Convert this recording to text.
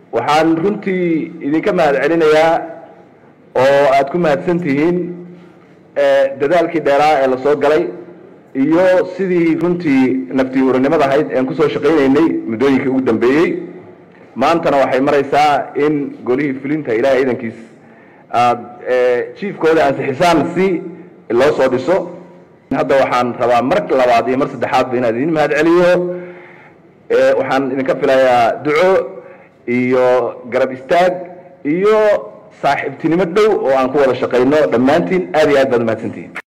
waxaan runtii idinka mahad celinayaa oo aad ku mahadsan tihiin dadaalkii dheeraa ee lasoo galay iyo sidii runtii naftii uranimada ahayd ean kusoo shaqaynaynay muddooyinkii ugu dambeeyey maantana waxay maraysaa in golihii fulinta ilaahay ciidankiis aada jiifkooda ansixisaan si loo soo dhiso hadda waxaan rabaa mar labaad iyo mar saddexaadba inaan idin mahad celiyo waxaan idinka filayaa duco iyo garab istaag iyo saaxiibtinimo dhow oo aan ku wada shaqayno dhammaantiin aad iyo aad baad umahadsantihiin